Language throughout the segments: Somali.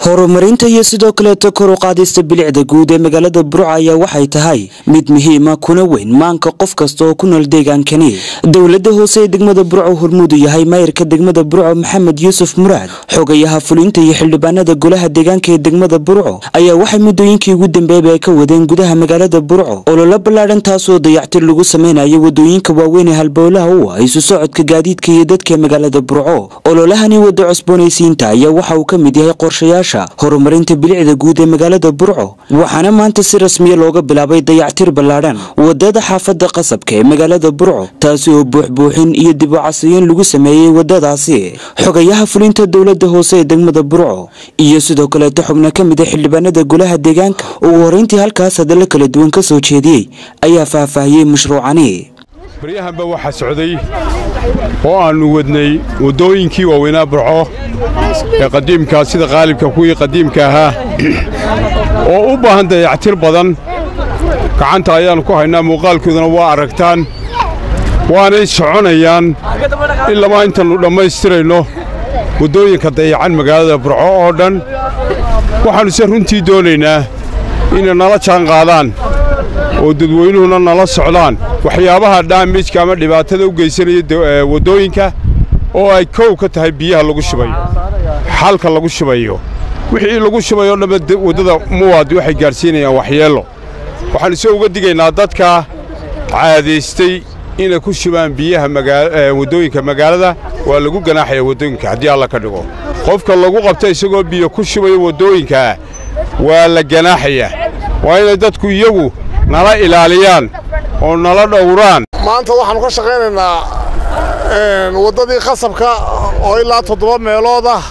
horumarinta iyo sidoo kaleeto kor u qaadista bilicda guud ee magaalada burco ayaa waxay tahay mid muhiima kuna weyn maanka qof kasta oo ku nool deegaankani dowlada hoose ee degmada burco hormuudu yahay maayirka degmada burco maxamed yuusuf muraad xogayaha fulinta iyo xildhibaanada golaha deegaanka ee degmada burco ayaa waxay muddooyinkii ugu dambeeba ay ka wadeen gudaha magaalada burco ololo ballaadhan taasoo dayactir lagu samaynayo wadooyinka waaweyn ee halbowlaha u ah isu socodka gaadiidka iyo dadka magaalada burco ololahani wada cusboonaysiinta ayaa waxa uu ka mid yahay qorshayaasha horumarinta bilicda guud ee magaalada burco waxaana maanta si rasmiya looga bilaabay dayactir ballaadhan wadada xaafada qasabka ee magaalada burco taasi oo buuxbuuxin iyo dib u casriyeyn lagu sameeyey wadadaasi xogayaha fulinta dowlada hoose ee degmada burco iyo sidoo kaleeto xubno ka mid a xildhibaanada golaha deegaanka ugu horeyntii halkaas hadallo kala duwan ka soo jeediyey ayaa faahfaahiyey mashruucani baryahanba waxaa socday oo aannu wadnay waddooyinkii waaweynaa burco ee qadiimkaa sida qaalibka kuwii qadiimka ahaa oo u baahan dayactir badan gacanta ayaannu ku haynaa muuqaalkooduna waa aragtaan waanay soconayaan in lama intaannu dhammaystirayno waddooyinka dayacan magaalada burco oo dhan waxaannu se runtii doonaynaa inay nala jaan qaadaan oo dadweynuhuna nala socdaan waxyaabaha dhaamijka ama dhibaatada u geysanaya waddooyinka oo ay kow ka tahay biyaha lagu shubayo xalka lagu shubayo wixii lagu shubayoo dhamma waddada muwaadi waxay gaadhsiinayaan waxyeello waxaannu se uga digaynaa dadka caadaystay inay ku shubaan biyaha waddooyinka magaalada waa lagu ganaaxaya waddooyinka haddii alla ka dhigo qofka lagu qabta isagoo biyo ku shubayo waddooyinkaa waa la ganaaxayaa waa inay dadku iyagu nala ilaaliyaan oo nala dhowraan maanta waxaannu ka shaqaynaynaa waddadii qasabka oo ilaa toddoba meelood ah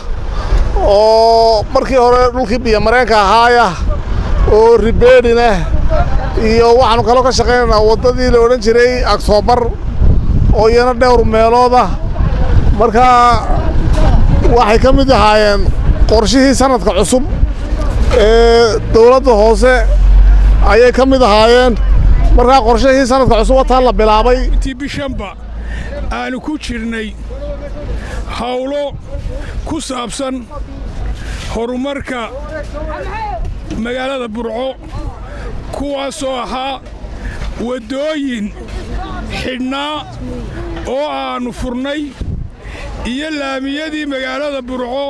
oo markii hore dhulkii biyomareenka ahaaya oo ribeedhinah iyo waxaannu kaloo ka shaqaynaynaa waddadii la odhan jiray aktoobar oo iyana dhowr meelood ah markaa waxay ka mid ahaayeen qorshihii sannadka cusub ee dawladda hoose ayay ka mid ahaayeen markaa qorshahii sannadka cusub wataa la bilaabay intii bishanba aanu ku jirnay hawlo ku saabsan horumarka magaalada burco kuwaasoo ahaa waddooyin xidhnaa oo aannu furnay iyo laamiyadii magaalada burco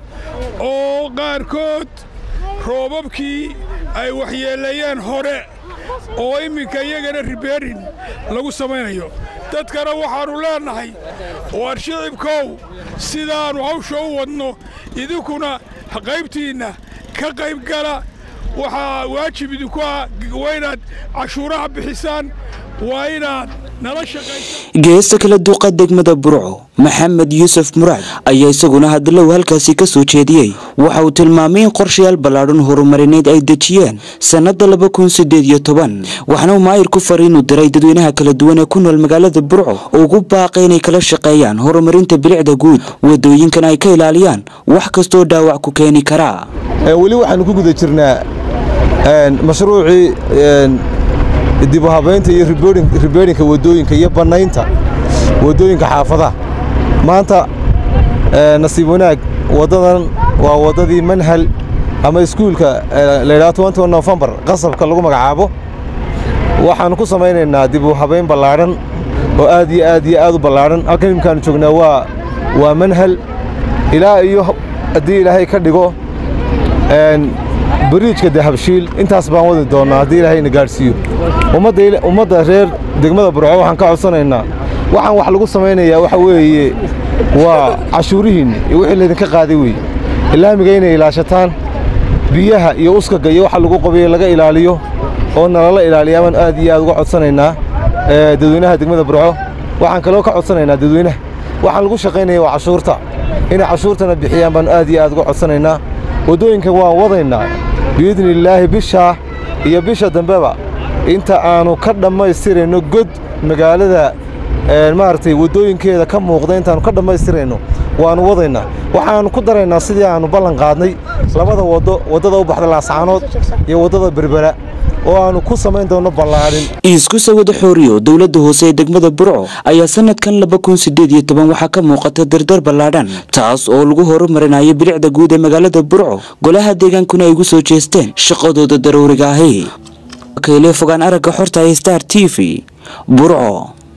oo qaarkood roobabkii ay waxyeeleeyeen hore oo imminka iyagana ribeerin lagu samaynayo dadkana waxaannu leennahay waar shicibkow sidaannu hawsha u wadno idinkuna qaybtiinna ka qayb gala waxaa waajib idinku ah waa inaad cashuuraha bixisaan waa inaad nala shaqaysa geesta kala duuqa degmada burco maxamed yuusuf muraad ayaa isaguna hadallow halkaasi ka soo jeediyey waxa uu tilmaamay in qorshayaal ballaadhan horumarineed ay dejiyeen sannadda laba kun siddeed iyo toban waxna uu maayir ku fariin u diray dadweynaha kala duwan ee ku nool magaalada burco ugu baaqay inay kala shaqeeyaan horumarinta bilicda guud waddooyinkan ay ka ilaaliyaan wax kastoo dhaawac ku keeni karaa weli waxaannu ku guda jirnaa mashruucii dibu habaynta iyo ribeedhinka waddooyinka iyo bannaynta waddooyinka xaafadaha maanta nasiib wanaag waddadan waa waddadii manhal ama iskuulka laydhaha nofembar qasabka lagu magacaabo waxaannu ku samaynaynaa dibu habayn ballaadhan oo aad iyo aad iyo aad u ballaadhan halkan imikaannu joognaa waa waa manhal ilaa iyo haddii ilaahay ka dhigo bariijka dahabshiil intaas baan wadi doonnaa haddii ilaahayna gaadhsiiyo ummadda reer degmada burco waxaan ka codsanaynaa waxaan wax lagu samaynayaa waxa weeye waa cashuurihiinna iyo wixii laydinka qaaday weeye ilaamiga inay ilaashataan biyaha iyo uskaga iyo waxa lagu qabiyo laga ilaaliyo oo nalala ilaaliyaa baan aad iyo aad uga codsanaynaa dadweynaha degmada burco waxaan kaloo ka codsanaynaa dadweynaha waxaan lagu shaqaynaya waa cashuurta inay cashuurtana bixiyaan baan aad iyo aad uga codsanaynaa waddooyinka waan wadaynaa biidni illaahi bishaa iyo bisha dambeba inta aannu ka dhammaystirayno god magaalada maaragtay waddooyinkeeda ka muuqda intaannu ka dhammaystirayno waannu wadaynaa waxaannu ku daraynaa sidii aannu ballan qaadnay labada waddo waddada u baxda laascaanood iyo waddada berbera oo aanu ku samayn doonno ballaadhin isku sawada xooriyo dowladda hoose ee degmada burco ayaa sanadkan laba kun sideed iyo toban waxaa ka muuqata dardar ballaadhan taas oo lagu horumarinayo bilicda guud ee magaalada burco golaha deegaankuna ay ugu soo jeesteen shaqadooda daruuriga ahi kayle fogaan aragga xorta ee star t v burco